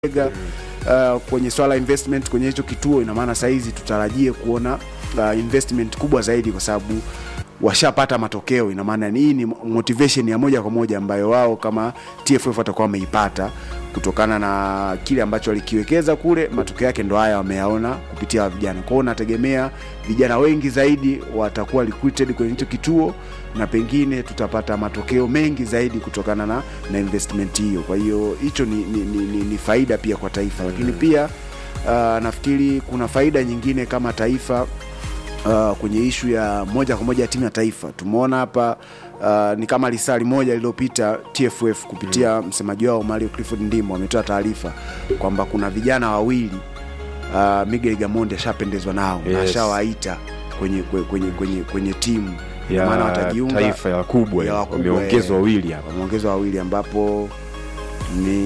uh, kwenye swala investment kwenye hicho kituo, ina maana sahizi tutarajie kuona uh, investment kubwa zaidi, kwa sababu washapata matokeo. Ina maana hii ni motivation ya moja kwa moja ambayo wao kama TFF watakuwa wameipata kutokana na kile ambacho walikiwekeza kule. Matokeo yake ndo haya wameyaona kupitia vijana. Kwa hiyo nategemea vijana wengi zaidi watakuwa recruited kwenye hicho kituo na pengine tutapata matokeo mengi zaidi kutokana na, na investment hiyo. Kwa hiyo hicho ni, ni, ni, ni, ni faida pia kwa taifa, lakini pia uh, nafikiri kuna faida nyingine kama taifa uh, kwenye ishu ya moja kwa moja ya timu ya taifa. Tumeona hapa uh, ni kama lisali moja lililopita TFF kupitia msemaji wao Mario Clifford Ndimo ametoa taarifa kwamba kuna vijana wawili uh, Miguel Gamondi ashapendezwa nao na Yes. ashawaita kwenye, kwenye, kwenye, kwenye, kwenye timu ya maana watajiunga taifa ya wakubwa ya wakubwa, wameongezwa eh. wawili hapa wameongezwa wawili ambapo ni,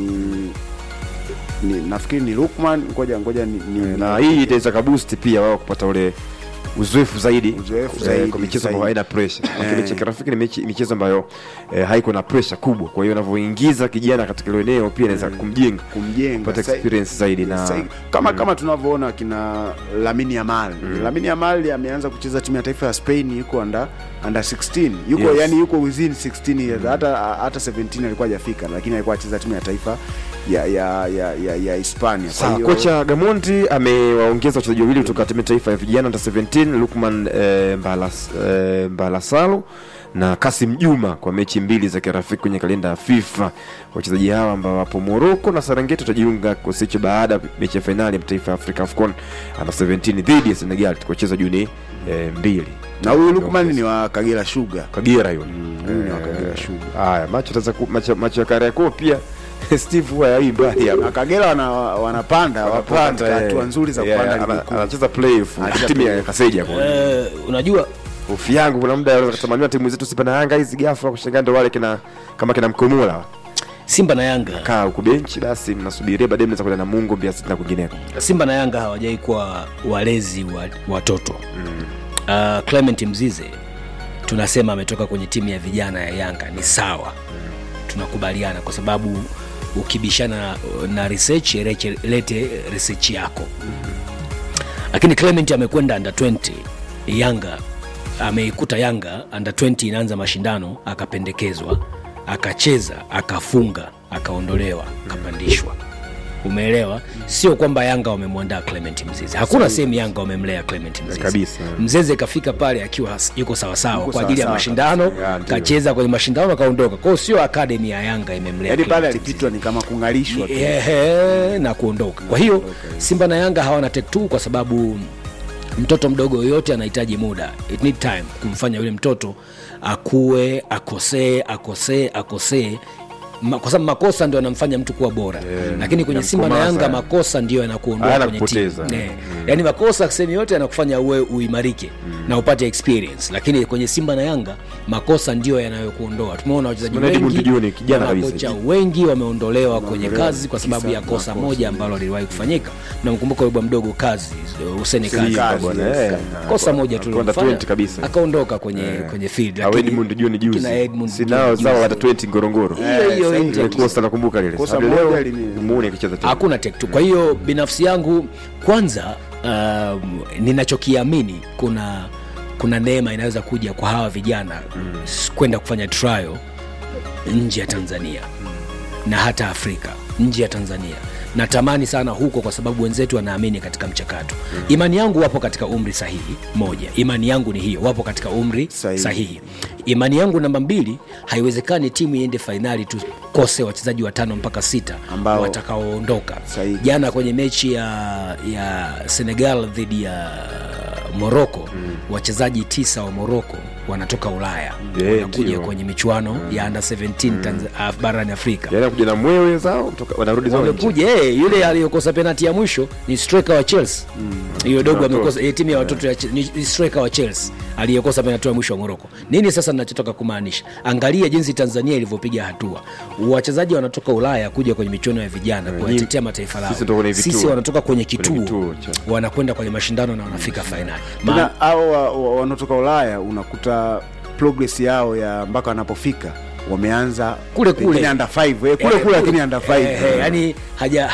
ni nafikiri ni Lukman, ngoja ngoja ni, ni, na hii itaweza kaboost pia wao kupata ule uzoefu zaidi Uzoefu eh, zaidi, kwa michezo zaidi. ambayo haina pressure. Lakini Eh. mechi ya kirafiki ni mechi- michezo ambayo eh, haiko na pressure kubwa, kwa hiyo unavyoingiza kijana katika ile eneo pia inaweza kumjenga kumjenga kupata Sa- experience zaidi na Sa- kama kama tunavyoona kina Lamine Yamal mm. Lamine Yamal ameanza kucheza timu ya taifa ya Spain yuko under under 16 yuko Yes. yani yuko within 16 years hata hata 17 alikuwa hajafika lakini alikuwa acheza timu ya taifa ya ya ya ya, ya Hispania Kwa Sawa, hiyo- kocha Gamondi amewaongeza wachezaji wawili kutoka timu ya taifa ya vijana under 17 Lukman eh, Mbalas, eh, Mbalasalu na Kasim Juma kwa mechi mbili za kirafiki kwenye kalenda ya FIFA. Wachezaji hawa ambao wapo Morocco na Serengeti watajiunga kikosi hicho baada ya mechi ya fainali ya mataifa ya Afrika AFCON under 17 dhidi ya Senegal tukocheza Juni eh, mbili. na huyu Lukman ni wa Kagera Sugar Kagera yule. huyu ni wa Kagera Sugar Haya, macho taza macho, macho ya Kariakoo pia Steve huwa yai mbali hapa. na Kagera wana, wanapanda wapo katika eh, hatua nzuri za yeah, kupanda ana- ligi kuu anacheza playoff Anacheza timu ya playoff. Kaseja kwa Eh, unajua hofu yangu kuna muda anaweza kutamaniwa timu zetu Simba na Yanga hizi ghafla kushangaa ndo wale kina kama kina Mkomula Simba na Yanga kaa huku benchi basi mnasubiria baadaye mnaweza kwenda na Mungu Mbeya City na kwingineko. Simba na Yanga hawajai kuwa walezi wa watoto uh, Clement Mzize tunasema ametoka kwenye timu ya vijana ya Yanga ni sawa, tunakubaliana kwa sababu ukibishana na, na research reche- lete research yako, lakini Clement amekwenda under 20 Yanga, ameikuta Yanga under 20 inaanza mashindano, akapendekezwa, akacheza, akafunga, akaondolewa, akapandishwa umeelewa sio kwamba yanga wamemwandaa clement mzize hakuna sehemu yanga wamemlea clement mzize kabisa. mzeze kafika pale akiwa has- yuko sawasawa Yuko kwa ajili ya sawasawa mashindano Ya, ndio. kacheza kwenye mashindano akaondoka kwao sio akademi ya yanga imemlea yaani pale Clement alipitwa ni kama kung'alishwa tu Ehe, na kuondoka kwa hiyo simba na yanga hawana tek tu kwa sababu mtoto mdogo yoyote anahitaji muda it need time kumfanya yule mtoto akue akosee akosee akosee Ma, kwa sababu makosa ndio yanamfanya mtu kuwa bora yeah, lakini kwenye simba na yanamkomaza. yanga makosa ndio yanakuondoa Hayana kwenye timu kupoteza. yeah. yaani makosa sehemu yote yanakufanya uwe uimarike na upate experience lakini kwenye simba na yanga makosa ndio yanayokuondoa tumeona wachezaji Simon Edmund wengi Juni, kijana na kabisa. makocha wengi wameondolewa kwenye Wameondolewa kazi kwa sababu kisa ya kosa makosa. moja ambalo liliwahi kufanyika namkumbuka yule bwana mdogo kazi Huseni Hussein kazi Kazi, bwana, yes, eh. kazi. kosa moja tu Under lilifanya, 20 kabisa. akaondoka kwenye kwenye field Au lakini Edmund Juni juzi. kina Edmund Sinao Juni zao juzi. hata 20 Ngorongoro. hiyo hiyo sahihi. intake. Ile kosa nakumbuka lile. Kosa Hadi moja leo lime- muone akicheza tena. hakuna tek tu kwa hiyo binafsi yangu kwanza um, ninachokiamini kuna kuna neema inaweza kuja kwa hawa vijana mm. kwenda kufanya trial nje ya tanzania na hata afrika nje ya tanzania natamani sana huko kwa sababu wenzetu wanaamini katika mchakato imani yangu wapo katika umri sahihi moja imani yangu ni hiyo wapo katika umri Sahihi. sahihi, sahihi. imani yangu namba mbili haiwezekani timu iende fainali tukose wachezaji watano mpaka sita Ambao- watakaoondoka Sahihi. jana kwenye mechi ya, ya senegal dhidi ya moroko mm. wachezaji tisa wa moroko wanatoka ulaya Yeah, wanakuja ndio. kwenye michuano ya under 17 Tanz- Af- barani afrika Yaani kuja na mwewe zao kutoka- wanarudi zao nje. wamekuja eh, yule aliyokosa penalti ya mwisho ni striker wa Chelsea hiyo dogo Watoto. amekosa eh, timu ya watoto ya Che- ni ni striker wa Chelsea aliyekosa penalti ya mwisho wa Morocco. Nini sasa ninachotaka kumaanisha? Angalia jinsi Tanzania ilivyopiga hatua. Wachezaji wanatoka Ulaya kuja kwenye michuano ya vijana kuwatetea mataifa lao. sisi ndo kwenye vituo. Sisi wanatoka kwenye Kwenye kituo, kituo cha- wanakwenda kwenye mashindano na wanafika fainali. Ma- tena au wa- wa- wanaotoka ulaya unakuta progress yao ya mpaka wanapofika wameanza Kule kule. pengine under 5 eh, kule kule lakini under 5 eh, eh, yani haja